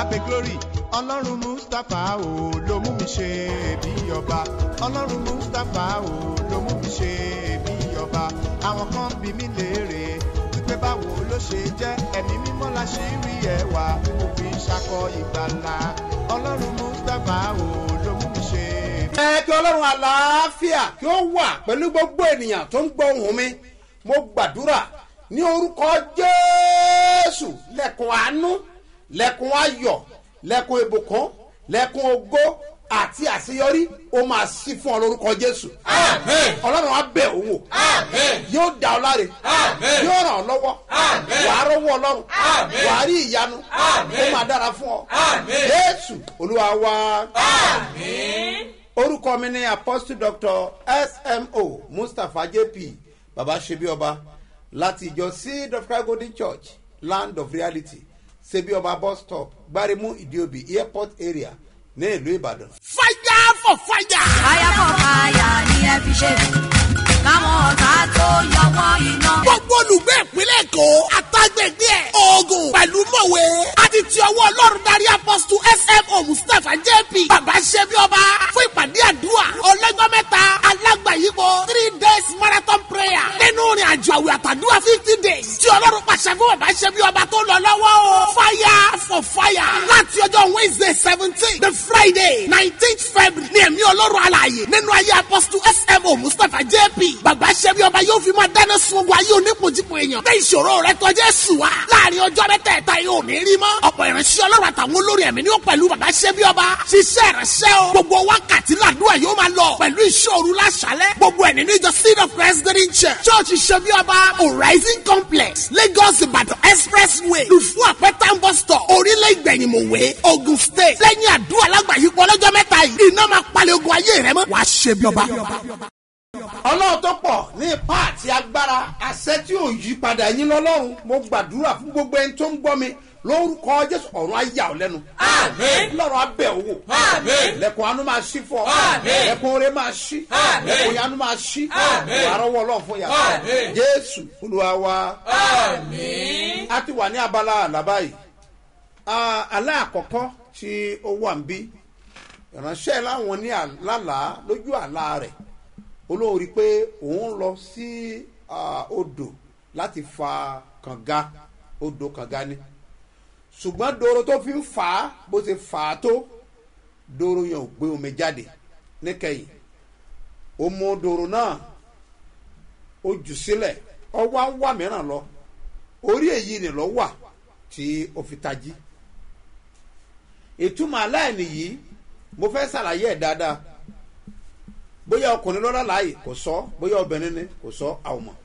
abe glory ọlọ́run mustapha o ló mú mi ṣe bí ọba ọlọ́run mustapha o ló mú mi ṣe bí ọba àwọn kan bí mi léèrè wípé báwo ló ṣe jẹ́ ẹ̀mí mímọ́ la ṣe rí ẹwà mo fi ṣakọ ìgbàlà ọlọ́run mustapha o ló mú mi ṣe bí ẹ kí ọlọ́run àlàáfíà kí ó wà pẹ̀lú gbogbo ènìyàn tó ń gbọ́ ohùn mi mo gbàdúrà ní orúkọ jésù lẹ́kùn àánú lẹ́kùn ayọ̀ lẹ́kùn ìbùkún lẹ́kùn ògo àti àṣeyọrí ó máa sí fún ọ lórúkọ jésù ọlọ́run á bẹ̀ ọ́ wò yóò dá ọ láre yóò ràn ọ́ lọ́wọ́ wàá rọ́wọ́ ọlọ́run wàá rí ìyanu ó máa dára fún ọ jésù olúwa wá orúkọ mi ni apostle doctor smo mustapha jp baba sebi ọba láti ìjọ seed of christ golden church land of reality sebi ọba bus stop gbarimu idiobi airport area ní ìlú ìbàdàn. fire for fire. fire for fire ni ẹ fi ṣe káwọn ọ̀tá tó yọwọ́ iná. gbogbo olùgbé ìpínlẹ̀ èkó àtàgbègbè ẹ̀ oògùn pẹ̀lú mọ̀wé àti ti ọwọ́ ọlọ́run darí apọ́sítù smo mustapha jp bàbá ṣẹ́bi ọba fún ìpàdé àdúrà ọlọ́jọ́ mẹ́ta alágbàyípo three days marathon prayer nínú ìrìn àjò àwẹ̀ àtàdúrà fifty days tí ọlọ́run pàṣẹ fún bàbá ṣẹ́bi ọba tó lọ lọ́wọ́ o fire for fire láti ọjọ́ wednesday seventeen the friday nineteenth february ní ẹ̀mí ọlọ́run alààyè nínú ayé apọ́sítù smo mustapha jp bàbá ṣẹ́bi ọba yóò fi máa dáná sun ogun ayé onípojípo èèyàn bẹ́ẹ̀ ìṣòro rẹ tọ́jú ẹ̀sùn wa láàrin ọjọ́ mẹ́tẹ̀ẹ̀ta yóò ní rí mọ́ ọ̀pọ̀ ìránṣẹ́ ọlọ́run àtàwọn olórí ẹ̀mí ni ó pẹ̀lú bàbá ṣẹ́bi ọba ṣiṣẹ́ ìránṣẹ́ o gbogbo wákàtí làdúrà yóò máa lọ pẹ̀lú ìṣòro láṣálẹ̀ gbogbo ẹ̀ nínú ìjọ seed of president church church ṣẹ́bi ọba horizon complex lagos ìbàdàn expressway lùfú àpẹtàn bus stop orílẹ̀ ìgbẹ̀yìnmọ̀wé ogun state lẹ́yìn àdúrà lágbàáyípo ọlọ́jọ́ mẹ́ta yìí iná máa palẹ̀ ogun ayé rẹ mọ́ wàá ṣẹ́bi ọba ọlọ́run tó pọ̀ ní ipá àti agbára àṣẹ tí ò yí padà yín lọ́lọ́run mo gbàdúrà fún gbogbo ẹni tó ń gbọ́ mi lórúkọ jésù ọ̀run ayà ọ́ lẹ́nu lọ́run abẹ́ owó lẹ́kùn anú máa ṣí fọ́ lẹ́kùn oore máa ṣí lẹ́kùn yanu máa ṣí àrọ́wọ́ ọlọ́run fún yàrá jésù olúwa wa a ti wà ní abala àlàbá yìí àlá àkọ́kọ́ tí ó wà ń bí ìránṣẹ́ láwọn ní àlálàá lójú àlá rẹ̀ olóhùn rí i pé òun lọ sí odò láti fa kànga odò kànga ni ṣùgbọ́n doro tó fi ń fà á bó ṣe fà á tó doro yẹn ò gbé omi jáde níkẹyìn ó mú doro náà ó jù sílẹ̀ ọwọ́ á wà mìíràn lọ orí èyí ni lọ wà tí ó fi tají ìtumọ̀ aláìní yìí mo fẹ́ ṣàlàyé ẹ̀ dáadáa bóyá ọkùnrin lọ́la láàyè kò sọ bóyá obìnrin ni kò sọ àwọn mọ̀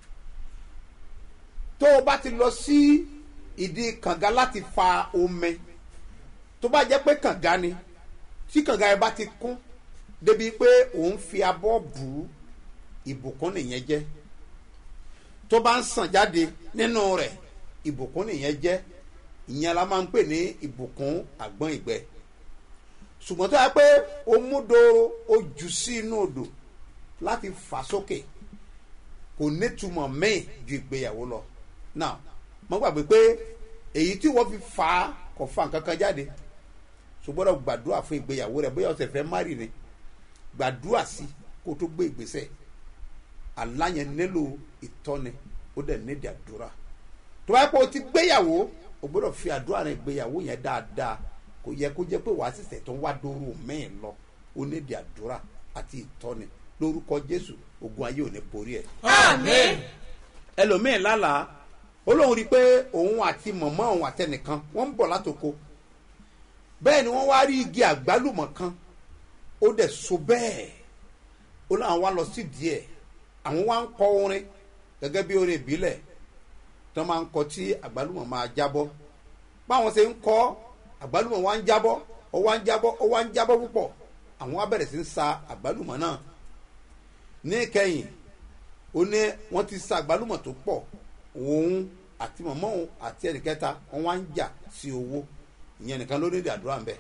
tó o bá ti lọ sí ìdí kànga láti fa omi tó bá jẹ́ pé kànga ni tí kànga yẹn bá ti kún débi pé òun fi abọ́ bù ú ìbùkún nìyẹn jẹ́ tó bá ń sàn jáde nínú rẹ̀ ìbùkún nìyẹn jẹ́ ìyẹn la máa ń pè ní ìbùkún àgbọ̀n ìgbẹ́ ṣùgbọ́n tó yẹ pé o mú doro o jù sí inú odò láti fà sókè kò nítumọ̀ míì ju ìgbéyàwó lọ now mo gbàgbé pé èyí tí wọ́n fi fà á kò fa nǹkan kan jáde ṣùgbọ́n o gbàdúrà fún ìgbéyàwó rẹ bóyá ọ̀sẹ̀ fẹ́ márì ni gbàdúrà sí kó o tó gbé ìgbésẹ̀ aláyẹn nílò ìtọ́ni ó dẹ̀ nídìí àdúrà tó bá yẹ pé o ti gbéyàwó o gbọ́dọ̀ fi àdúrà rẹ ìgbéyàwó yẹn dáadáa kò yẹ kó jẹ́ pé wàá sísẹ̀ tó ń wá dóró mẹ́ẹ̀ lọ ó ní di àdúrà àti ìtọ́ni lórúkọ jésù ogun ayé ò ní borí ẹ̀. ẹlòmíín lálàá olóhùn rí i pé òun àti mọ̀mọ́ òun àtẹnìkan wọ́n ń bọ̀ látoko bẹ́ẹ̀ ni wọ́n wá rí igi àgbálùmọ̀ kan ó dẹ̀ so bẹ́ẹ̀ ó láwọn wá lọ sí díẹ̀ àwọn wá ń kọ orin gẹ́gẹ́ bí orin ìbílẹ̀ tí wọ́n máa ń kọ tí àgbálùmọ̀ máa jábọ́ báwọn ṣe ń kọ́ àgbálùmọ̀ wa ń jábọ́ ó wá ń jábọ́ ó wá ń jábọ́ púpọ̀ àwọn wa bẹ̀rẹ̀ sí ń sa àgbálùmọ̀ náà ní ìkẹyìn ó ní wọ́n ti sa àgbálùmọ̀ tó pọ̀ òun àti mọ̀mọ́ òun àti ẹnìkẹta wọ́n wá ń jà sí owó ìyẹn nìkan ló ní ìdí àdúrà ń bẹ̀.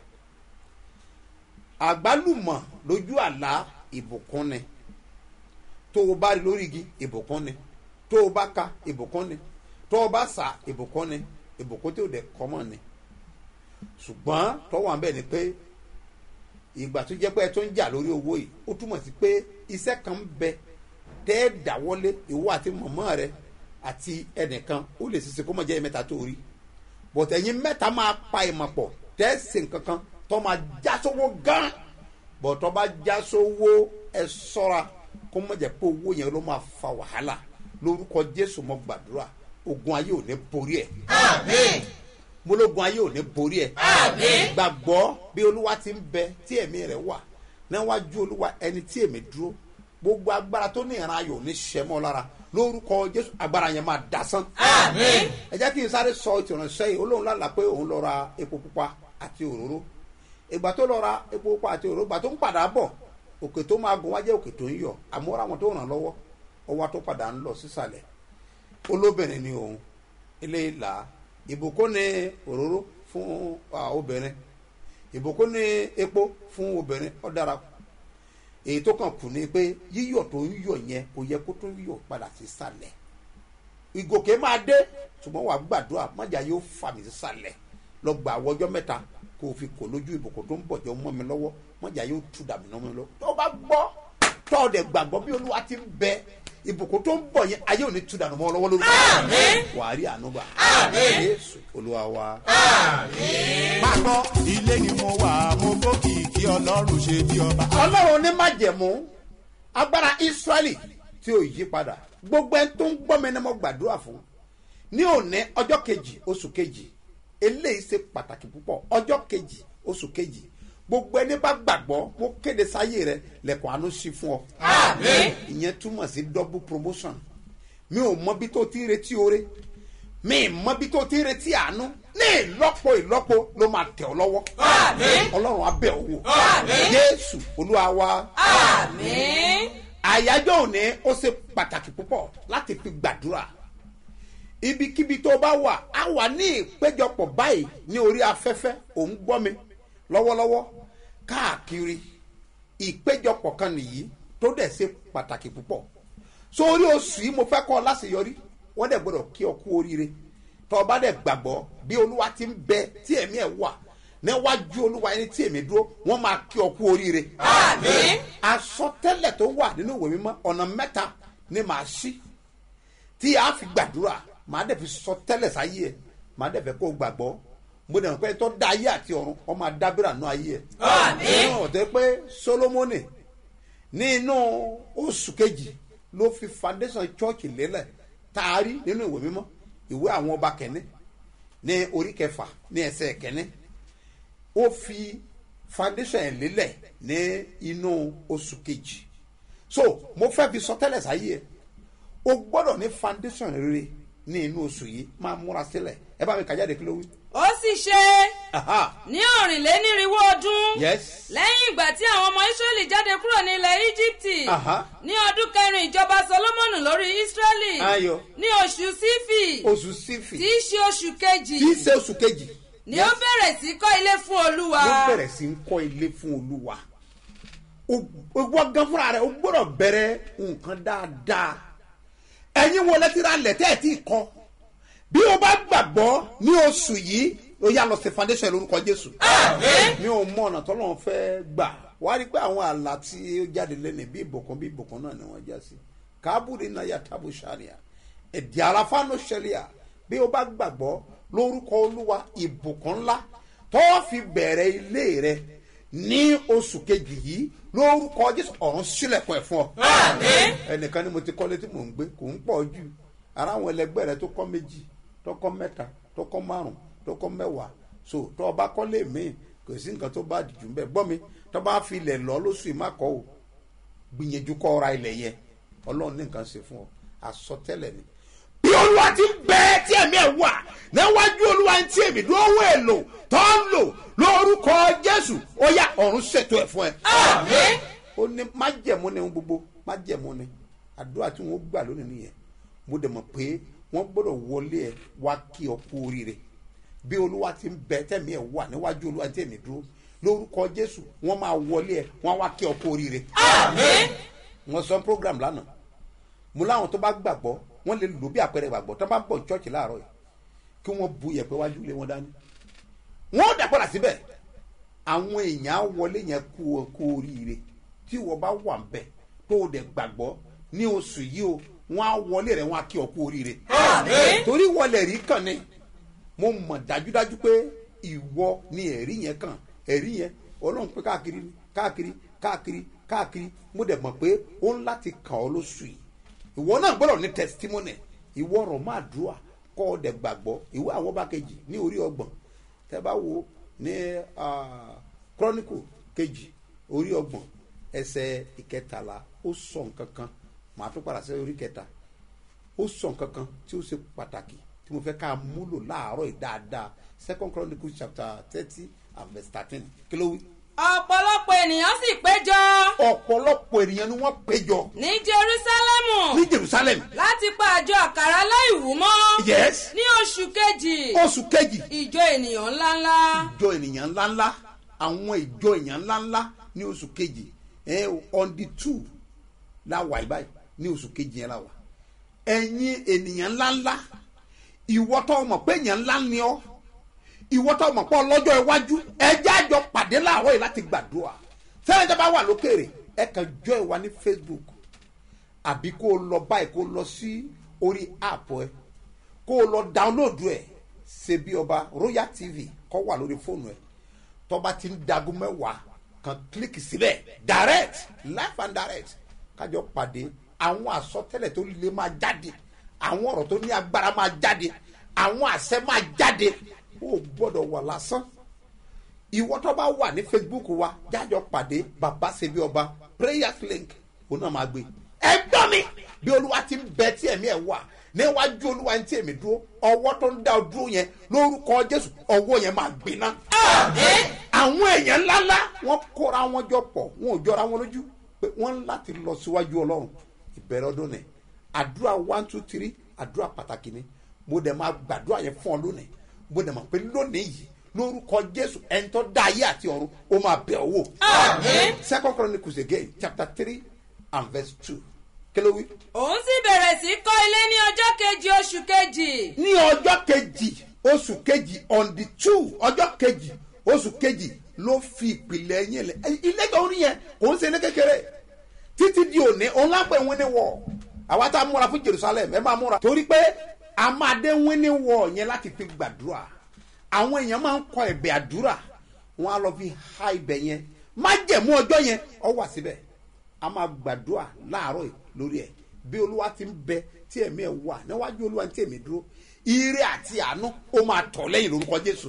àgbálùmọ̀ lójú àlá ìbùkún ni tó o bá rí lórí igi ìbùkún ni tó o bá ka ìbùkún ni tó o bá sa ìbùkún ni ìbùkún tí o dẹ̀ kọ́mọ̀ ni ṣùgbọ́n tọ́wọ́ à ń bẹ̀ ni pé ìgbà tó jẹ́ pé ẹ tó ń jà lórí owó yìí ó túmọ̀ sí pé iṣẹ́ kan ń bẹ tẹ́ ẹ dáwọ́lé ìwọ àti mọ̀mọ́ rẹ àti ẹnìkan ó lè ṣiṣẹ́ kó mọ̀ jẹ́ mẹ́ta tó rí but ẹ̀yin mẹ́ta máa pa ìmọ̀ pọ̀ tẹ́ ẹ ṣe nǹkan kan tó máa já sówó gan but tó bá já sówó ẹ sọ́ra kó mọ̀ jẹ́ pé owó yẹn ló máa fa wàhálà lórúkọ jésù mo gbàdúrà ogun ayé ò ní borí ẹ̀ mólógun ayé ò ní borí ẹ̀ gbàgbọ́ bí olúwa ti ń bẹ tí ẹ̀mí rẹ̀ wà níwájú olúwa ẹni tí èmi dúró gbogbo agbára tó ní ìran ayò ní sẹ́mọ́ lára lórúkọ jésù agbára yẹn máa dasán. ẹ jẹ́ kí n sáré sọ ìtìrànṣẹ́ yìí olóhùn lálàá pé òun lọ ra epo pupa àti òróró ìgbà tó lọ ra epo pupa àti òróró ìgbà tó ń padà bọ̀ òkè tó máa gun wájẹ́ òkè tó ń yọ àmúra wọn tó ràn lọ́wọ́ ọwọ́ tó padà ń lọ sísàlẹ̀ olóbìnrin ni òun ilé ìlà ìbùkún ní òróró fún obìnrin ìbùkún ní epo fún obìnrin ó dára èyí tó kàn kù ni pé yíyọ tó ń yọ yẹn kò yẹ kó tó yọ padà sí sàlẹ̀ ìgòkè máa dé ṣùgbọ́n wàá gbàdúrà májà yóò fà mí sí sàlẹ̀ lọ gbà àwọjọ́ mẹ́ta kó o fi kò lójú ìbùkún tó ń bọ̀ jọ mọ́ mi lọ́wọ́ májà yóò tú dàmí náà mi lọ tó bá gbọ́ tó o dẹ̀ gbàgbọ́ bí olúwa ti ń bẹ ìbùkún tó ń bọ̀ yẹn ayé ò ní tú dànù mọ́ ọ lọ́wọ́ lórúkọ wàá rí àánú gbà Jésù olúwa wa. máa gbọ́ ilé ni mo wà mo gbókì kí ọlọ́run ṣe bí ọba. ọlọ́run ní májẹ̀mú agbára israẹli tí ò yí padà gbogbo ẹni tó ń gbọ́ mi ni mo gbàdúrà fún ní òní ọjọ́ kejì oṣù kejì eléyìí ṣe pàtàkì púpọ̀ ọjọ́ kejì oṣù kejì gbogbo ẹni bá gbàgbọ́ mo kéde sáyé rẹ lẹ́kọ̀ọ́ àánú sí fún ọ. ìyẹn túmọ̀ sí double promotion mi ò mọ bí tó ti ń retí oore mi ì mọ bí tó ti ń retí àánú ní ìlọ́po ìlọ́po ló máa tẹ̀ ọ́ lọ́wọ́. ọlọ́run abẹ́ òwò jésù olúwa wa. àyájọ́ òní ó ṣe pàtàkì púpọ̀ láti fi gbàdúrà ibikíbi tó bá wà á wà ní ìpéjọpọ̀ báyìí ní orí afẹ́fẹ́ òun gbọ́ mi lọ́wọ́lọ́wọ́ káàkiri ìpéjọpọ̀ kan nìyí tó dẹ̀ ṣe pàtàkì púpọ̀ sórí oṣù yìí mo fẹ́ kọ́ ọ láṣeyọrí wọ́n dẹ̀ gbọ́dọ̀ kí ọ kú oríire tọ́ ọ bá dẹ̀ gbàgbọ́ bí olúwa ti ń bẹ tí ẹ̀mí ẹ̀ wà níwájú olúwa ẹni tí èmi dúró wọ́n máa kí ọ kú oríire. àsọtẹ́lẹ̀ tó wà nínú ìwé mímọ́ ọ̀nà mẹ́ta ni màá ṣí tí a fi gbàdúrà màá dẹ̀ fi sọtẹ́lẹ̀ sáyé ẹ̀ màá dẹ̀ fẹ́ kó gbàgbọ́ mo dẹ̀ mọ̀ pé tó dá ayé àti ọ̀run ọ máa dábìrà nù ayé ẹ̀. nínú ọ̀tẹ́ pé solomoni ní inú oṣù kejì ló fi foundation church lélẹ̀ taari nínú ìwé mímọ́ ìwé àwọn ọba kẹ́ni ní orí kẹfà ní ẹsẹ̀ kẹ́ni ó fi foundation ẹ̀ lélẹ̀ ní inú oṣù kejì so mo fẹ́ fi sọtẹ́lẹ̀ sáyé ẹ̀ o gbọ́dọ̀ ní foundation rere ní inú oṣù yìí máa múra sílẹ̀ ẹ bá mi kà jáde kí ló wí. ó sì ṣe Aha. ní ọ̀rìnlénírínwó ọdún yes lẹ́yìn ìgbà tí àwọn ọmọ israẹli jáde kúrò ní ilẹ̀ íjíbítì Aha. ní ọdún kẹrin ìjọba solomoni lórí israẹli Ayọ̀. ní oṣù sífì oṣù sífì tí í ṣe oṣù kejì tí í ṣe oṣù kejì ni ó bẹ̀rẹ̀ sí kọ́ ilé fún olúwa ló bẹ̀rẹ̀ sí ń kọ́ ilé fún olúwa owó gan fúnra rẹ̀ o gbọ́dọ̀ bẹ̀rẹ̀ nǹkan dáadáa ẹ̀yin wo lẹ́tí ra lẹ̀ tẹ́ ẹ̀ tí ì kọ́ bí o bá gbàgbọ́ ní oṣù yìí ó yá lọ sí foundation lórúkọ jésù mi ò mọ ọ̀nà tọ́lọ́run fẹ́ gbà wá rí pé àwọn àlá tí ó jáde lẹ́nu bí ìbùkún bí ìbùkún náà ni wọ́n já sí kábùrì náà yà tábù sàríà ẹ̀dì àràfáànù ṣẹlẹ̀ à bí o bá gbàgbọ́ lórúkọ olúwa ìbùkún ńlá tó fi bẹ̀rẹ̀ ilé rẹ ní oṣù kejì yìí lórúkọ jésù ọ̀run sílẹ̀kùn ẹ̀ fún ọ. ẹnìkan ni mo ti kọ́lé tí mò ń gbé kò ń pọ̀ jù ara àwọn ẹlẹgbẹ́ rẹ tó kọ́ méjì tó kọ́ mẹ́ta tó kọ́ márùn tó kọ́ mẹ́wàá so tó o bá kọ́lé míì kò sí nǹkan tó bá dìjú bẹ́ẹ̀ gbọ́ mi tó bá fi ilẹ̀ lọ lóṣù yìí má kọ́ o gbìyànjú kọ́ ra ilẹ̀ yẹn ọlọ́run ní nǹkan ṣe fún ọ àsọtẹ́lẹ̀ ni bí olúwa ti bẹ tí ẹ̀mí ẹ̀ wà níwájú olúwa tí èmi dúró wọ èlò tó ń lò lórúkọ jésù ó yá ọ̀run ṣètò ẹ̀ fún ẹ. ó ní májẹ̀mú ni ohun gbogbo májẹ̀mú ni àdúrà tí wọ́n gbà lónìí nìyẹn mo dẹ̀ mọ̀ pé wọ́n gbọ́dọ̀ wọlé ẹ wá kí ọ kú oríire bí olúwa ti ń bẹ tẹ̀mí ẹ̀ wà níwájú olúwa tí èmi dúró lórúkọ jésù wọ́n máa wọlé ẹ wọ́n wá kí ọ kú oríire. wọ́n sọ program lánàá mo láwọn tó bá gbàgbọ́ wọ́n lè lò bí àpẹẹrẹ gbàgbọ́ tó bá ń bọ̀ church láàárọ̀ yìí kí wọ́n bu yẹ̀pẹ̀ wájú lé wọn dání wọ́n dà padà síbẹ̀ àwọn èèyàn á wọlé yẹn kú kú oríire tí wọ́n bá wà ń bẹ̀ tó o dẹ̀ gbàgbọ́ ní oṣù yìí o wọ́n á wọlé rẹ̀ wọ́n á kí ọ kú oríire. torí wọlé rí kàn ní mo mọ̀ dájúdájú pé ìwọ ni ẹ̀rí yẹn kàn ẹ̀rí yẹn ọlọ́run pé káàkiri ni káàkiri káàkiri káàkiri mo dẹ̀ mọ̀ pé ó ń láti kàn ọ́ lóṣù yìí ìwọ náà gbọ́dọ̀ ní testimony ìwọ ọ̀rọ̀ máa dùà kọ́ ọ dẹ̀ gbàgbọ́ ìwé àwọn ọba kejì ní orí ọgbọ̀n tẹ́ bá wo ní ah, chronicle kejì orí ọgbọ̀n ẹsẹ̀ ìkẹtàlá ó sọ nǹkan kan màá tún padà sí orí kẹta ó sọ nǹkan kan tí ó ṣe pàtàkì tí mo fẹ́ ká múlò láàárọ̀ yìí dáadáa second chronicle chapter thirty and verse thirteen kí ló wí. ọ̀pọ̀lọpọ̀ ènìyàn sì péjọ ọ̀pọ̀lọpọ̀ ènìyàn ni wọ́n péjọ ní jerúsálẹ́mù ní jerusalem láti pa àjọ àkàrà láìwú mọ́ yes ní oṣù kejì oṣù kejì ìjọ ènìyàn ńláńlá ìjọ ènìyàn ńláńlá àwọn ìjọ ènìyàn ńláńlá ní oṣù kejì ẹ on the two la wà yìí báyìí ní oṣù kejì yẹn la wà ẹ̀yin ènìyàn ńláńlá ìwọ tó mọ̀ pé ènìyàn ńlá ni ọ́ ìwọ tó mọ̀ pé ọlọ́jọ́ iwájú ẹjẹ́ àjọ pàdé láàárọ̀ yìí láti gbàdúrà sẹ́yìn tó bá wà lókèrè ẹ kàn jọ ìwà ní facebook àbí kó o lọ báyìí kó o lọ sí orí app ẹ kó o lọ download ẹ ṣe bí ọba royal tv kọ́ wà lórí fóònù ẹ tọ́ba ti ń dagun mẹ́wàá kan kílíkì síbẹ̀ direct life and direct kájọ pàdé àwọn àsọtẹ́lẹ̀ tó lè máa jáde àwọn ọ̀rọ̀ tó ní agbára máa jáde àwọn àṣẹ máa jáde ó gbọ́dọ̀ wà lásán ìwọ tó bá wà ní facebook wa jájọ pàdé bàbá ṣebí ọba prayers link òun náà máa gbé ẹ gbọ́ mi bí olúwa ti ń bẹ tí ẹ̀mí ẹ̀ wà níwájú olúwa ní tí èmi dúró ọwọ́ tó ń dá ọ dúró yẹn lórúkọ jésù ọwọ́ yẹn máa gbiná. àwọn èèyàn ńláńlá wọn kóra wọn jọ pọ̀ wọn ò jọra wọn lójú pé wọ́n ń láti lọ síwájú ọlọ́run ìbẹ̀rẹ̀ ọdún ni àdúrà one two three àdúrà pàtàkì ni mo dẹ̀ máa gbàdúrà yẹn fún ọ lónìí mo dẹ̀ mọ̀ pé lónìí yìí lórúkọ jésù ẹni tó dá ayé àti ọ̀run ó máa bẹ̀ ọ́ wò. second chronicles again chapter three and verse two kí ló wí. òun sì bẹ̀rẹ̀ sí kọ́ ilé ní ọjọ́ kejì oṣù kejì ní ọjọ́ kejì oṣù kejì on the two ọjọ́ kejì oṣù kejì ló fi ìpìlẹ̀ yín lẹ̀ Ẹ- ilé tó ń rí yẹn kò ń ṣe ilé kékeré títí di òní òun lápẹ̀ wíní wọ̀ àwa tá a múra fún jerusalem ẹ máa múra torí pé a máa dé wíní wọ̀ yẹn láti fi gbàdúrà àwọn èèyàn máa ń kọ ẹ̀bẹ̀ àdúrà wọn á lọ fi ha ibẹ̀ yẹn má jẹ̀mú ọjọ́ yẹn ọ wà síbẹ̀ a máa gbàdúrà láàárọ̀ yìí lórí ẹ̀ bí olúwa ti ń bẹ tí ẹ̀mí ẹ̀ wà níwájú olúwa tí èmi dúró ire àti àánú ó máa tọ̀ lẹ́yìn lórúkọ jésù.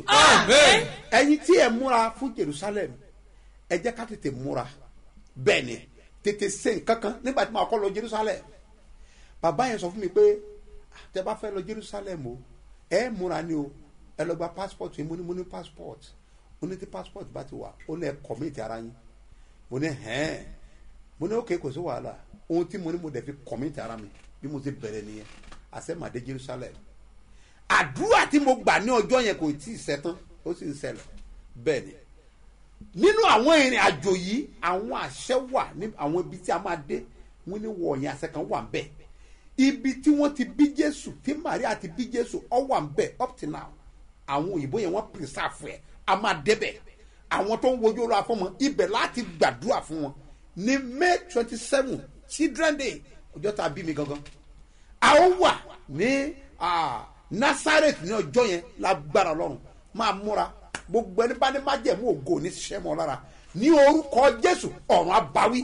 ẹyin tí ẹ múra fún jerusalem ẹ jẹ́ ká tètè múra bẹ́ẹ̀ ni tètè se nǹkan kan nígbà tí màá kọ́ lọ jerusalem bàbá yẹn sọ fún mi pé "Ah, tẹ bá fẹ́ lọ jerusalem o ẹ múra ni o ẹ lọ gba passport yìí mo ní mo ní passport mo ní tí passport bá ti wà ó ní ẹ commit ara yín mo ní hẹ́n mo ní òkè kò sí wàhálà ohun tí mo ní mo dẹ̀ fi commit ara mi bí mo ti bẹ̀rẹ̀ nìyẹn àṣẹ màdé jerusalem àdúrà tí mo gbà ní ọjọ́ yẹn kò tí ì sẹ́tán ó sì ń ṣẹlẹ̀ bẹ́ẹ̀ ni nínú àwọn ìrìn àjò yìí àwọn àṣẹ wà ní àwọn ibi tí a máa dé wọn ní wọ̀nyí àṣẹ kan wà ń bẹ̀ ibi tí wọ́n ti bí jésù tí maria ti bí jésù ọ wà ń bẹ̀ up till now àwọn òyìnbó yẹn wọ́n preserve ẹ̀ a máa débẹ̀ àwọn tó ń wojú olú afọ́mọ ibẹ̀ láti gbàdúrà fún wọn ní may twenty seven children day ọjọ́ tá a bí mi gangan a ó wà ní ah, nazareth ní ọjọ́ yẹn lágbára ọlọ́run máa múra gbogbo ẹni bá ní májẹ̀mú ògo ní sẹ́mọ̀ lára ní orúkọ jésù ọ̀run abawí.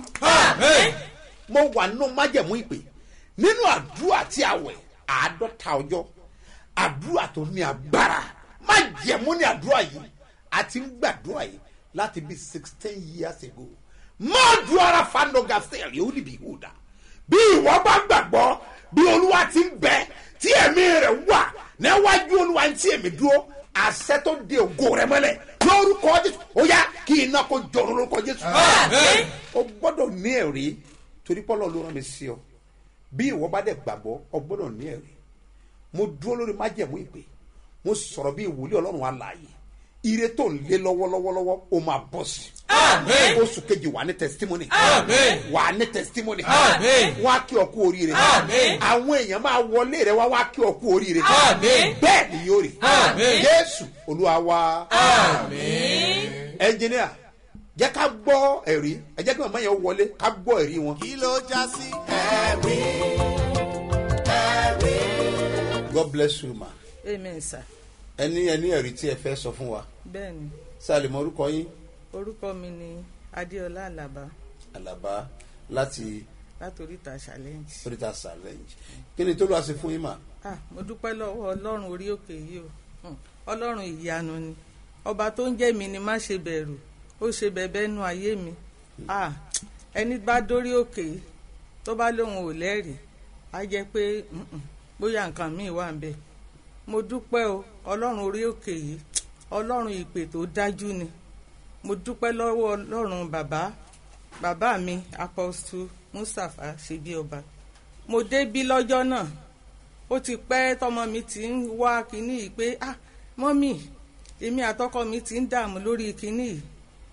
mo wà nínú májẹ̀mú ìpè nínú àdúrà tí a wẹ̀ àádọ́ta ọjọ́ àdúrà tó ní agbára májẹ̀mú ní àdúrà yìí àti ń gbàdúrà yìí láti bí sixteen years ago mọ́ọ̀dù ara fanoga sẹ́ẹ̀lì ó níbi ìhùdà bí ìwọ bá gbàgbọ́ bí olúwa ti ń bẹ tí ẹ̀mí rẹ̀ wà níwájú olúwa tí èmi dúró àṣẹ tó de ògo rẹ mọ́lẹ̀ lórúkọ jésù ó yá kí iná kó jọrọ lórúkọ jésù. o gbọ́dọ̀ ní ẹ̀rí torí pọ́lọ́ ló rán mi sí ọ bí ìwọ bá dẹ̀ gbàgbọ́ ọ gbọ́dọ̀ ní ẹ̀rí mo dúró lórí májẹ̀mú ìpè mo sọ̀rọ̀ bí ìwòlé ọlọ́run alààyè ire tó ń lé lọ́wọ́lọ́wọ́lọ́wọ́ ó máa bọ̀ sí Amen. oṣù kejì wà ní testimony Amen. wà ní testimony Amen. wọ́n á kí ọ kú oríire Amen. àwọn èèyàn máa wọlé rẹ wá wá kí ọ kú oríire Amen. bẹ́ẹ̀ ni yóò rí Amen. jésù olúwa wa Amen. ẹnjìníà jẹ́ ká gbọ́ ẹ̀rí ẹ jẹ́ kí màmá yẹn wọlé ká gbọ́ ẹ̀rí wọn. kí ló já sí ẹ̀rí ẹ̀rí. god bless you ma amen sir ẹni ẹni ẹ̀rí tí ẹ fẹ́ sọ fún wa bẹ́ẹ̀ ni sáà lè mọ orúkọ yín orúkọ mi ni adéọlá àlàbá alaba láti láti oríta challenge. oríta challenge kí ni tó lọ́ọ́ ṣe fún yín mà. ah mo dúpẹ́ lọ́wọ́ ọlọ́run orí òkè yìí o Hmm, ọlọ́run ìyanu ni ọba tó ń jẹ́ mi ni má ṣe bẹ̀rù ó ṣe bẹ̀bẹ̀ nu ayé mi ah ẹni bá dórí òkè yìí tó bá lóun ò lẹ́rìí á jẹ́ pé mm-mm, bóyá nǹkan míì wà ń bẹ̀ mo dúpẹ́ o ọlọ́run orí òkè yìí ọlọ́run ìpè tó dájú ni mo dúpẹ́ lọ́wọ́ ọlọ́run bàbá bàbá mi apostle mustapha ṣebí ọba mo débí lọ́jọ́ náà ó ti pẹ́ tọmọ mi ti ń wá kinní yìí pé ah mọ́mì èmi àtọkọ mi ti ń dààmú lórí kinní yìí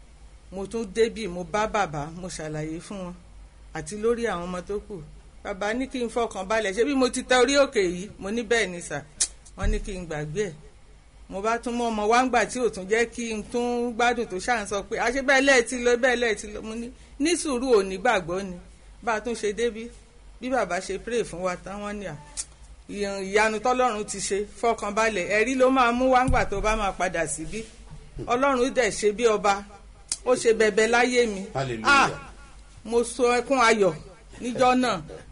mo tún débì mo bá bàbá mo ṣàlàyé fún wọn àti lórí àwọn ọmọ tó kù bàbá ní kí n fọkàn balẹ̀ ṣé bí mo ti tẹ orí òkè yìí mo ní bẹ́ẹ̀ ni sà wọ́n ní kí n gbàgbé ẹ̀ mo bá tún mọ ọmọ wá ń gbà tí ò tún jẹ́ kí n tún gbádùn tó ṣáà ń sọ pé àṣẹ bẹ́ẹ̀ lẹ́ẹ̀tì lọ bẹ́ẹ̀ lẹ́ẹ̀tì lọ mo ní ní sùúrù ò ní gbàgbọ́ ni bá a tún ṣe débí bí bàbá ṣe pray fún wa táwọn ní à ìyàn- ìyanu tọ́lọ́run ti ṣe fọkànbalẹ̀ ẹ̀rí ló máa mú wá ń gbà tó bá máa padà síbí ọlọ́run dẹ̀ ṣe bí ọba ó ṣe bẹ̀bẹ̀ láyé mi Hallelujah. mo sọ ẹkún ayọ̀ níjọ́ náà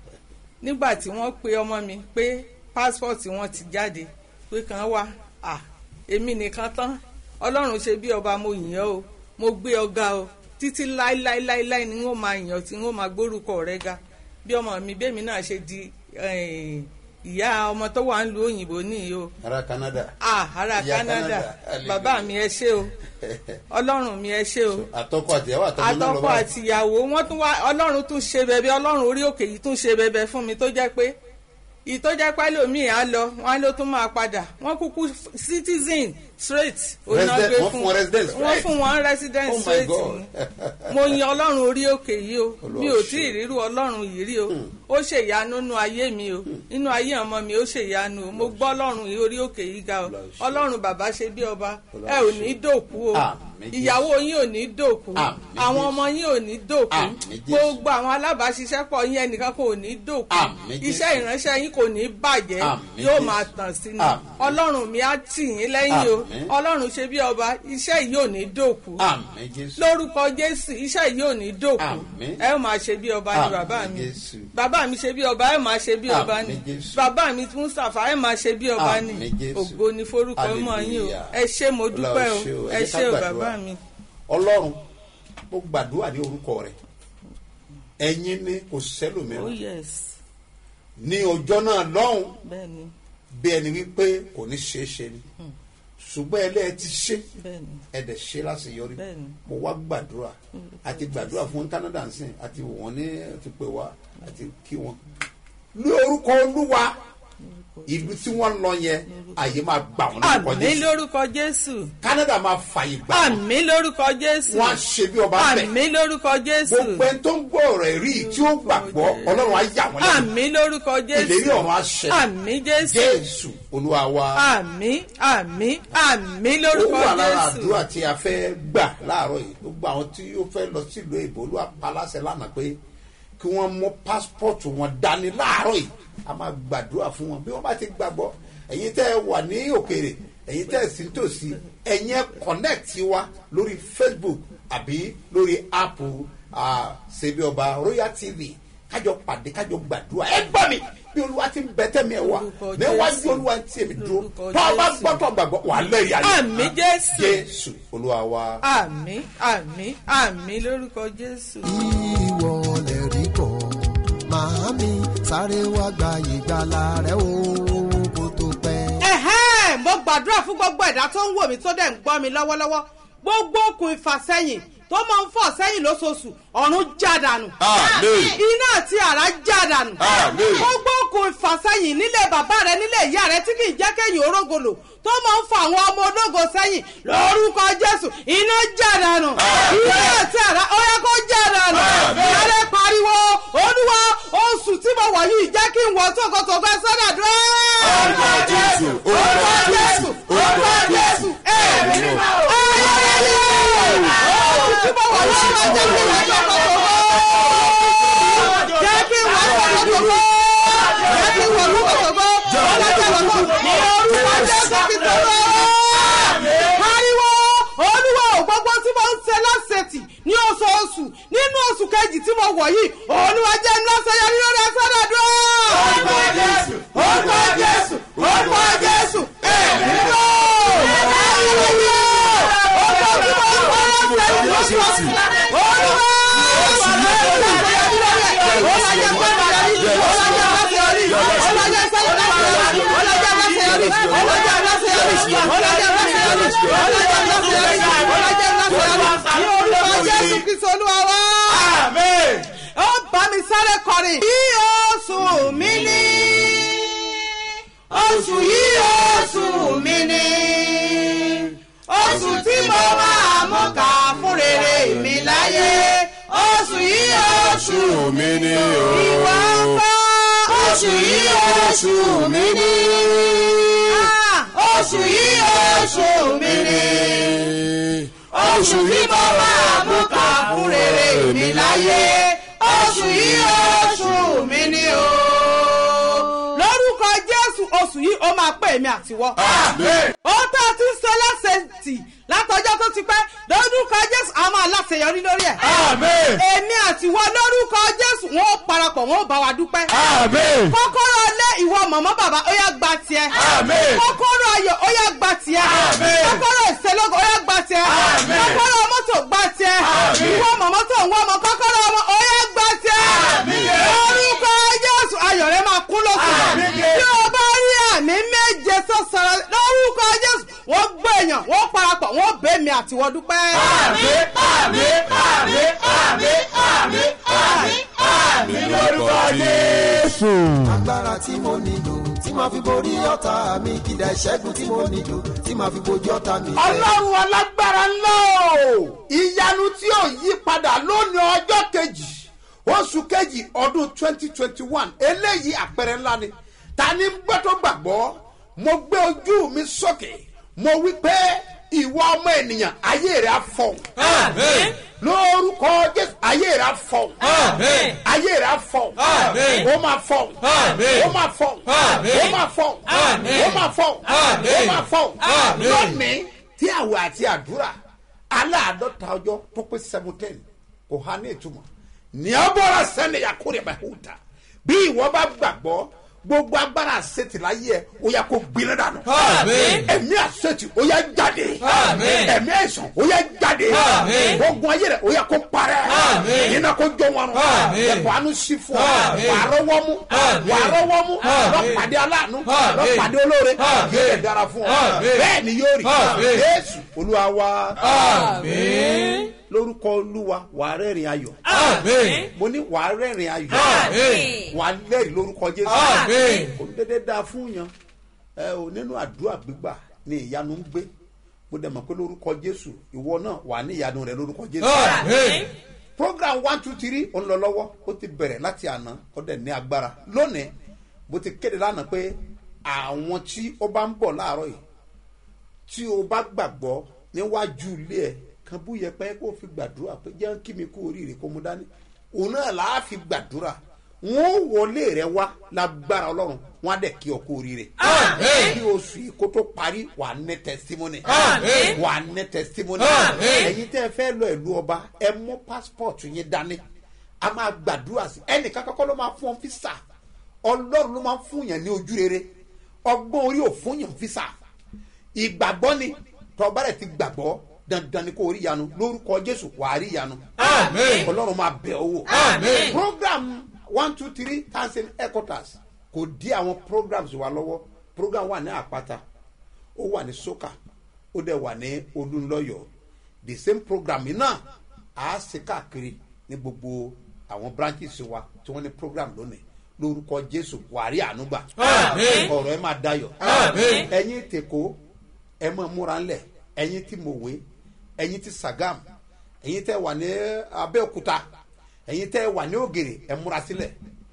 nígbà tí wọ́n pe ọmọ mi pé pásítọ̀tì wọn ti jáde pé kàn wá à èmi nìkan tán ọlọ́run ṣe bí ọba mo yìn ọ́ o mo gbé ọ̀gá o títí láíláíláíláí ni wọ́n máa yàn tí wọ́n máa gbórúkọ rẹ̀ ga bí ọmọ mi bẹ́ẹ̀ mi náà ṣe di eh, ìyá ọmọ tó wà ń lu òyìnbó nìyí o ará canada ah ará Ìyá canada Canada, hallelujah. bàbá mi ẹ ṣé o ọlọ́run mi ẹ ṣé o àtọkọ àtìyàwó àtọmọ náà lọ àtọkọ báyìí. àtìyàwó wọn tún wá ọlọ́run tún ṣe bẹ̀bẹ̀ ọlọ́run orí òkè yìí tún ṣe bẹ̀bẹ̀ fún mi tó jẹ́ pé ìtọ́jà pálómìn á lọ wọn á ló tún máa padà wọn kúkú citizen straight òun náà Resident- gbé wọ́n fún wọn residence wọn right? fún wọn resident Oh my straight God. ni mo yan ọlọ́run orí òkè yìí o Olúwa mi ò ṣe. tí ì rírú ọlọ́run yìí rí o ó ṣèyanu nínú ayé mi o nínú ayé ọmọ mi ó ṣèyanu o mo gbọ́ ọlọ́run yìí orí òkè yìí ga o Olúwa ṣe. ọlọ́run bàbá ṣe bí ọba Olúwa ẹ ò ṣe. ní dòkú o Àmín Jésù. ìyàwó yín ò ní dòkú Àmín àwọn Jésù. ọmọ yín ò ní dòkú Àmín Jésù. gbogbo àwọn alábàáṣiṣẹ́pọ̀ yín ẹnìkan kò ní dòkú Àmín Jésù. iṣẹ́ ìránṣẹ́ yín kò ní bàjẹ́ Àmín yóò Jésù. máa tàn sí ni Àmín. ọlọ́run mi á tì yín lẹ́yìn o Àmín. ọlọ́run ṣe bí ọba iṣẹ́ yìí ò ní dòkú àmì jésù. lórúkọ jésù iṣẹ́ yìí ò ní dòkú Àmín. ẹ ó máa ṣe bí ọba ni Àmín bàbá mi Jésù. bàbá mi ṣe bí ọba ẹ máa ṣe bí ọba ni Àmín Jésù. bàbá mi mustapha ẹ máa ṣe bí ọba ni Àmín Jésù. ògo ni forúkọ mọ yín o Hallelujah. ẹ ṣé mo dúpẹ́ o Ọlọ́run ṣe o. ẹ Ẹ jẹ́ ká ṣé o gbàdúrà. bàbá mi. ọlọ́run mo gbàdúrà ní orúkọ rẹ ẹ̀yin ni kò oh sẹ́lòmíràn yes ní ọjọ́ náà lọ́hùn bẹ́ẹ̀ ni bí ẹni wípé kò ní ṣeé ṣe ni ṣùgbọ́n ẹlẹ́ẹ̀ ti ṣe bẹ́ẹ̀ ni ẹ̀dẹ̀ ṣe láṣeyọrí Bẹ́ẹ̀ni. mo wá gbàdúrà àti gbàdúrà fún canada nsìn àti wò wọ́n ní ti pè wá àti kí wọ́n ní orúkọ olúwa ìlú tí wọ́n lọ yẹn àyè máa gbà wọ́n lórúkọ àmì jésù lórúkọ jésù canada máa fàyè gbà wọ́n àmì lórúkọ jésù wọ́n á ṣe bí ọba bẹ̀ àmì lórúkọ jésù gbogbo ẹni tó ń gbọ́ ọ̀rọ̀ ẹ̀rí tí ó gbàgbọ́ ọlọ́run á yà wọ́n lẹ́nu àmì lórúkọ jésù ìlérí ọ̀run á ṣẹ àmì jésù jésù olúwa wa àmì àmì àmì ó lórúkọ wà lára jésù àdúrà tí a fẹ́ gbà láàárọ̀ yìí gbogbo àwọn tí ó fẹ́ lọ sílùú èbó olúwa paláṣẹ lánàá pé kí wọ́n mú pásítọ̀tù wọn dání láàárọ̀ yìí a máa gbàdúrà fún wọn bí wọ́n bá ti gbàgbọ́ ẹ̀yin tẹ́ ẹ wà ní òkèèrè ẹ̀yin tẹ́ ẹ sì ń tòsí ẹ̀yin ẹ connect wa lórí facebook àbí lórí app ah, ṣebí ọba royal tv kájọ pàdé kájọ gbàdúrà ẹ gbọ́ mi bí olúwa ti ń bẹ tẹ́mi ẹ̀ wá Lórúkọ níwájú Jésù. olúwa ti èmi dúró Lórúkọ tó o bá Jésù. gbọ́tọ̀ gbàgbọ́ wà á lẹ́rìí ayé àmì jésù jésù olúwa wa. àmì àmì àmì lórúkọ jésù. ìwọ lè rí bọ̀ màámi sáré wá gba ìgbàlà rẹ o kó tó pẹ́. ẹ̀hẹ́n mo gbàdúrà fún gbogbo ẹ̀dá tó ń wò mí tó dẹ̀ ń gbọ́ mi lọ́wọ́lọ́wọ́ gbogbo okùn ìfàsẹ́yìn tó máa ń fọ̀ sẹ́yìn lóṣooṣù ọ̀run já dànù. Àmín. iná àti àrá já dànù. Àmín. gbogbo okùn ìfàsẹ́yìn. ìfàsẹ́yìn nílé bàbá rẹ nílé ìyá rẹ tí kì í jẹ́ kéyìn orógolo tó máa ń fa àwọn ọmọ ológo sẹ́yìn lórúkọ jésù iná jàdánù iná àti àrá ó yẹ kó jàdánù yálẹ̀ pariwo olúwa oṣù tí mo wọ̀ yìí jẹ́ kí n wọ tókòtòkò sọ́dà dúró. Orúkọ Jésù, orúkọ Jésù, orúkọ Jésù. ẹ̀mí mímọ́ oṣù tí mo wọ̀ yìí jẹ́ kí n wọ tókòtòkò jẹ́ kí n wọ tókòtòkò jẹ́ kí n wọ tókòtòkò ọlọ́jà lọ́kọ̀ ní orúkọ jésù kí tó lọ. pariwo olúwa ò gbogbo tí mo ń ṣe lọ́sẹ̀tì ní oṣooṣù nínú oṣù kejì tí mo wọ̀ yìí olúwa jẹ́ ní lọ́sẹ̀ yẹn lórí ẹsẹ̀ rẹ̀ dúró. orúkọ jésù orúkọ jésù orúkọ jésù ẹ̀mí lọ. ọkọ̀ tí mo ń wọ́n lọ́sẹ̀tì lọ́sọ̀ọ̀sì olúwa ó bá mi sáré kọrin. bí oṣù mi ní oṣù yìí oṣù mi ní oṣù tí mo máa mú ká fún rere mi láyé oṣù yìí oṣù mi ni o. ìwà ńkọ́ oṣù yìí oṣù mi ní oṣù yìí oṣù mi ní oṣù tí mo máa mú ká fún rere mi láyé oṣù yìí oṣù mi ní o. lórúkọ jésù oṣù yìí ó máa pè mí àtiwọ́ ó tó a ti ń sọ lásẹ̀tì látọjọ́ tó ti pẹ́ lórúkọ jésù a máa láṣeyọrí lórí ẹ̀. èmi àtiwọ́ lórúkọ jésù wọn ó parapọ̀ wọn ó bá wa dúpẹ́. kọ́kọ́rọ́ lé ìwọ mọ̀mọ́ bàbá ó yá gba tiẹ̀. kọ́kọ́rọ́ ayọ̀ ó yá gba tiẹ̀. kọ́kọ́rọ́ ìṣẹ́lógún ó yá gba tiẹ̀. kọ́kọ́rọ́ mọ́tò gba tiẹ̀. ìwọ mọ̀mọ́ tó ń wọ́ ọmọ kọ́kọ́rọ́ ọmọ ó yá gba tiẹ̀. lórúkọ jésù ayọ̀ rẹ máa kún lókun. bí o bá rí àmì méje tó sọ̀rọ̀ lórúkọ jésù wọ́n gbé èèyàn wọ́n parapọ̀ wọ́n bẹ́ mi àtiwọ́ dúpẹ́. agbára tí mo nílò tí màá fi borí ọ̀tá mi kìdá ìṣẹ́gun tí mo nílò tí màá fi bojú ọ̀tá mi. ọlọ́run alágbára ńlá o ìyanu tí ò yí padà lónìí ọjọ́ kejì oṣù kejì ọdún twenty twenty one eléyìí àpẹẹrẹ ńlá ni ta ni ń gbọ́ tó gbàgbọ́ mo gbé ojú mi sókè mo wí pé ìwọ ọmọ ènìyàn ayé rẹ á fọhùn Àmín. lórúkọ jésù ayé rẹ á fọhùn Àmín. ayé rẹ á fọhùn Àmín. ó máa fọhùn Àmín. ó máa fọhùn Àmín. ó máa fọhùn Àmín. ó máa fọhùn Àmín. ó máa fọhùn Àmín. lónìí tí àwẹ̀ àti àdúrà aláàdọ́ta ọjọ́ tó pé seventeen kò há ní ìtumọ̀ ní ọbọ̀ra sẹ́ni yakúrẹ́ bá hù ta bí ìwọ bá gbàgbọ́ gbogbo agbára àṣetì láyé ẹ ó yà kó gbiná dànù Àmín. ẹ̀mí àṣetì ó yà jáde Àmín. ẹ̀mí àìsàn ó yà jáde Àmín. ogun ayé rẹ ó yà kó parẹ́ Àmín. iná kó jó wọn Àmín. ẹ̀kọ́ àánú sí fún ọ Àmín. wà á rọwọ́ mú Àmín. wà á rọwọ́ mú Àmín. lọ́pàdé aláàánú Àmín. lọ́pàdé olóore Àmín. yóò lè dára fún ọ Àmín. bẹ́ẹ̀ ni yóò rí Àmín. jésù olúwa wa Àmín. lórúkọ olúwa wà á rẹ́rìn ayọ̀ Àmín. mo ní wà á rẹ́rìn ayọ̀ Àmín. wà á lẹ́rìn lórúkọ jésù Àmín. kò ní dédé dáa fún yan ẹ ò nínú àdúrà gbígbà ni ìyanu ń gbé mo dẹ̀ mọ̀ pé lórúkọ jésù ìwọ náà wà ní ìyanu rẹ lórúkọ jésù Àmín. program one two three ó ń lọ lọ́wọ́ ó ti bẹ̀rẹ̀ láti àná ó dẹ̀ ní agbára lónìí bó ti kéde lánàá pé àwọn tí ó bá ń bọ̀ láàárọ̀ yìí tí o bá gbàgbọ́ níwájú ilé ẹ̀ kan bú yẹpẹ́ kó fi gbàdúrà pé jẹ́ kí mi kú oríire kó mu dání òun náà là á fi gbàdúrà wọn ò wọlé rẹ wá lágbára ọlọ́run wọn á dẹ̀ kí ọ kú oríire Àmín. kí oṣù yìí kó tó parí wà á ní testimony Àmín. wà á ní testimony Àmín. ẹ̀yin tẹ́ ẹ fẹ́ lọ ìlú ọba ẹ mú passport yín dání a máa gbàdúrà sí ẹnìkan kọ́kọ́ ló máa fún ọ físà ọlọ́run ló máa fún yàn ní ojú rere ọgbọ́n orí ò fún yàn físà ìgbàgbọ́ ni tọ́ba rẹ̀ ti gbàgbọ́ dandan ni kò rí yanu lórúkọ jésù wà á rí yanu Àmín. ọlọ́run máa bẹ̀ ọ́ wò Àmín. program one two three thousand headquarters kò dí àwọn programs wa lọ́wọ́ program wà ní àpáta ó wà ní soka ó dẹ̀ wà ní olúńlọ́yọ̀ the same program yìí náà á ṣe káàkiri ní gbogbo àwọn branches wa tí wọ́n ní program lónìí lórúkọ jésù wàrí ànúgbà Àmín. ọ̀rọ̀ ẹ máa dayọ̀ Àmín. ẹ̀yin tèkó ẹ máa múra ńlẹ̀ ẹ̀yin tí mòwe ẹ̀yin tí sagam ẹ̀yin tẹ́ wà ní abẹ́òkúta ẹ̀yin tẹ́ wà ní ògèrè ẹ múra sílẹ̀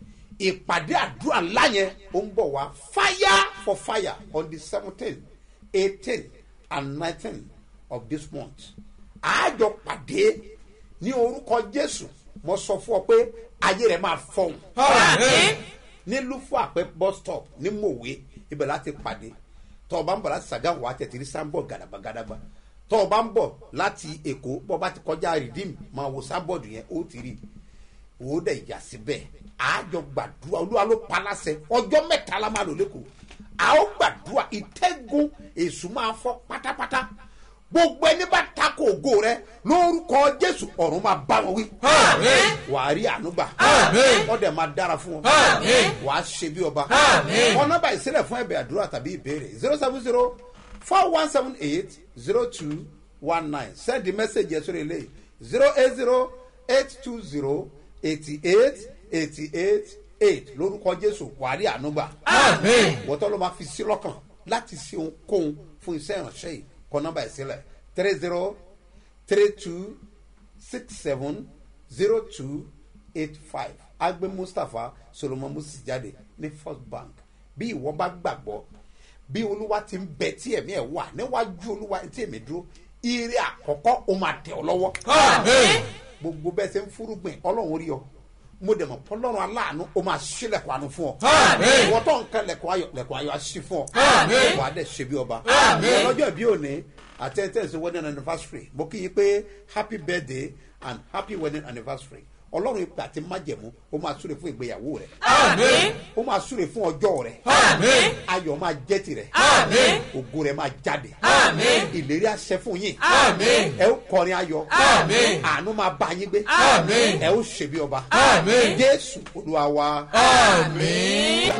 ìpàdé àdúrà ńlá yẹn ó ń bọ̀ wá fire for fire on the seventeen eighteen and nineteen of this month àjọ pàdé ní orúkọ jésù mo sọ fún ọ pé ayé rẹ máa fọhùn Àmín. ní lufo àpẹ bus stop ní mòwe ibẹ̀ láti pàdé tọ́ ọ bá ń bọ̀ láti sàgáwò wá tẹ̀tìrí sáńbọ̀ gàdàgbàgàdàgbà tọ́ ọ bá ń bọ̀ láti èkó bọ́ bá ti kọjá rìdíìmù máa wo sábọ̀dù yẹn ó ti rí wò ó dẹ̀ yà síbẹ̀ àjọ gbàdúrà olúwa ló pa láṣẹ ọjọ́ mẹ́ta la máa lò lẹ́kọ̀ọ́ a ó gbàdúrà ìtẹ́gun èṣù máa fọ́ pátápátá gbogbo ẹni bá takò ògo rẹ lórúkọ jésù ọ̀run máa bá wọn wí Àmín. wàá rí ànúgbà Àmín. wọ́n dẹ̀ máa dára fún wọn Àmín. wàá ṣe bí ọba Àmín. wọn nọ́mbà ìsílẹ̀ fún ẹ̀bẹ̀ àdúrà tàbí ìbéèrè zero seven zero four one seven eight zero two one nine send the message yẹn sórí eléyìí zero eight zero eight two zero eighty eight eighty eight eight lórúkọ jésù wàá rí ànúgbà Àmín. wọ́tọ́ ló máa fi sí lọ́kàn láti ṣe ohunkóhun fún iṣẹ́ ìránṣẹ́ yìí kọ́ nọ́mbà ìsílẹ̀ three zero three two six seven zero two eight five agbe mustapha solomon musi jáde ní first bank bí ìwọ bá gbàgbọ́ bí olúwa ti ń bẹ tí ẹ̀mí ẹ̀ wà níwájú olúwa tí èmi dúró ire àkọ́kọ́ ó máa tẹ̀ ọ́ lọ́wọ́ Àmín. gbogbo bẹ́ẹ̀ ṣe ń fúrúgbìn ọlọ́run rí ọ mo dẹ̀ mọ̀ pọ́lọ́run aláàánú ó máa ṣí lẹ̀kọ́ àánú fún ọ. Àmín. ìwọ tó ń kan lẹ̀kọ́ ayọ̀ lẹ̀kọ́ ayọ̀ á ṣí fún ọ. Àmín. wà á dẹ̀ ṣe bí ọba. Àmín. ọlọ́jọ́ ìbí òní àti ẹ̀ tẹ̀sí wedding anniversary mo kí yín pé happy birthday and happy wedding anniversary ọlọ́run ìpè àti májẹ̀mú ó máa súre fún ìgbéyàwó rẹ̀ Àmín. ó máa súre fún ọjọ́ rẹ̀ Àmín. ayọ̀ máa jẹ́ tirẹ̀ Àmín. ògo rẹ̀ máa jáde Àmín. ìlérí àṣẹ fún yín Àmín. ẹ ó kọrin ayọ̀ Àmín. àánú máa bá yín gbé Àmín. ẹ ó ṣe bí ọba Àmín. jésù olúwa wa. Àmín.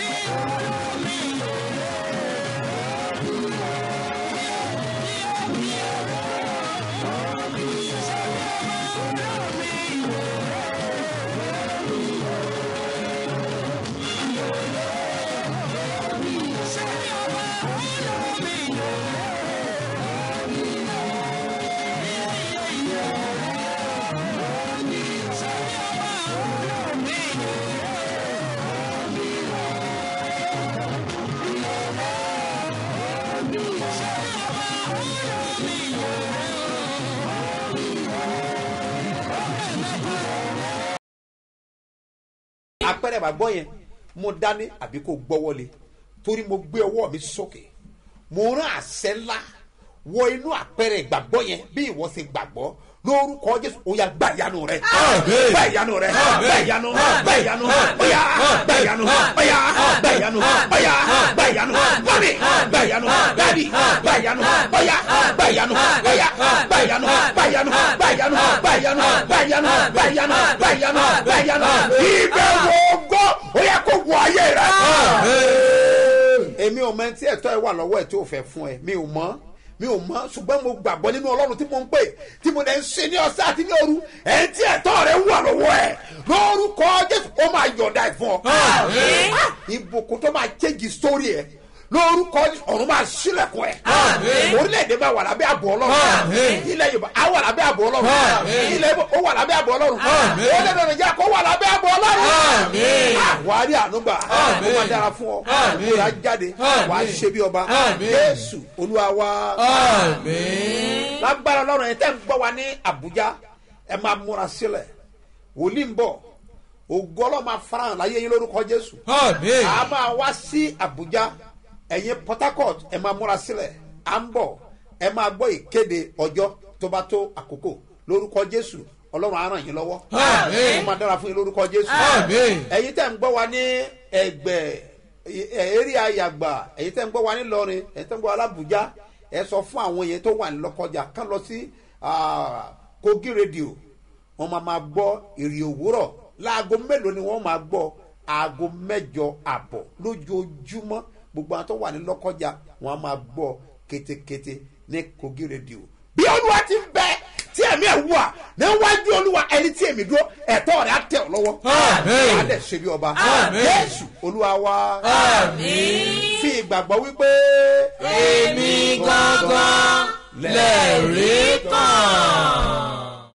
apẹ̀rẹ̀ bàgbọ́ yẹn mo dání àbí kò gbọ́wọ́lé torí mo gbé ọwọ́ mi sókè mo rán àṣẹ ńlá wọ inú àpẹẹrẹ ìgbàgbọ́ yẹn bí ìwọ ṣe gbàgbọ́ lórúkọ jésù ó yà gbà ìyanu rẹ Àmín. gbà ìyanu rẹ Àmín. gbà ìyanu gbà ìyanu ó yà gbà ìyanu ó yà gbà ìyanu ó yà gbà ìyanu mọ́mí gbà ìyanu dádì gbà ìyanu ó yà gbà ìyanu ó yà gbà ìyanu gbà ìyanu gbà ìyanu gbà ìyanu gbà ìyanu gbà ìyanu gbà ìyanu gbà ìyanu ìbẹ̀wò ògo ó yẹ kó wọ ayé rẹ èmi ò mọ ẹni tí ẹ̀tọ́ ẹ wà lọ́wọ́ ẹ̀ tí ò fẹ́ fún ẹ mi ò mọ̀ mi ò mọ̀ ṣùgbọ́n mo gbàgbọ́ nínú ọlọ́run tí mo ń pè tí mo lè ń ṣe ní ọ̀sẹ̀ àti ní òru ẹni tí ẹ̀tọ́ rẹ wà lọ́wọ́ ẹ̀ lórúkọ jésù ó máa yọ̀ọ̀dà ẹ̀ fún ọ. Àmín. Ah, ìbùkún tó máa chéjì sórí ẹ̀ lórúkọ Jésù, ọ̀run máa sílẹ̀kùn ẹ̀ Àmín. orílẹ̀-èdè máa wà lábẹ́ àbọ̀ ọlọ́run Àmín. ilẹ̀ yorùbá á wà lábẹ́ àbọ̀ ọlọ́run Àmín. ilẹ̀ ibo ó wà lábẹ́ àbọ̀ ọlọ́run Àmín. orílẹ̀-èdè nàìjíríà kó wà lábẹ́ àbọ̀ ọlọ́run Àmín. Ah, wàá rí ànúgbà ó Àmín. máa dára fún ọ Àmín. kó rà jáde Àmín. wàá ṣe bí ọba Àmín. jésù olúwa wa Àmín. lágbára ọlọ́run ẹ̀ tẹ́ ń gbọ́ wa ní àbújá ẹ máa múra sílẹ̀ wòlíì ń bọ̀ ògo ọlọ́run máa farahàn láyé yín lórúkọ jésù Àmín. a máa wá sí àbújá ẹ̀yin port harcourt ẹ máa múra sílẹ̀ à ń bọ̀ ẹ máa gbọ́ ìkéde ọjọ́ tó bá tó àkókò lórúkọ jésù ọlọ́run á ràn yín lọ́wọ́ Àmín. ó máa dára fún yín lórúkọ jésù Àmín. ẹ̀yin tẹ́ ń gbọ́ wa ní ẹgbẹ́ eré ayàgbà ẹ̀yin tẹ́ ń gbọ́ wa ní lọrin ẹ̀yin tẹ́ ń gbọ́ wa lábùjá ẹ sọ fún àwọn yẹn tó wà ní lọ́kọjà kán lọ sí ah, kogi rédíò wọ́n máa máa gbọ́ èrè òwúrọ̀ láago mélòó ni wọ́n máa gbọ́ aago mẹ́jọ àbọ̀ lójoojúmọ́ gbogbo àwọn tó wà ní lọ́kọjà wọ́n á máa gbọ́ ketekete ní kogi rédíò bí olúwa ti ń bẹ tí ẹ̀mí ẹ̀ wà níwájú olúwa ẹni tí èmi dúró ẹ̀tọ́ rẹ̀ á tẹ̀ ọ́ lọ́wọ́ Àmín. á dẹ̀ ṣe bí ọba Àmín. jésù olúwa wa Àmín. fi ìgbàgbọ́ wípé èmi gangan lẹ́rìí kan.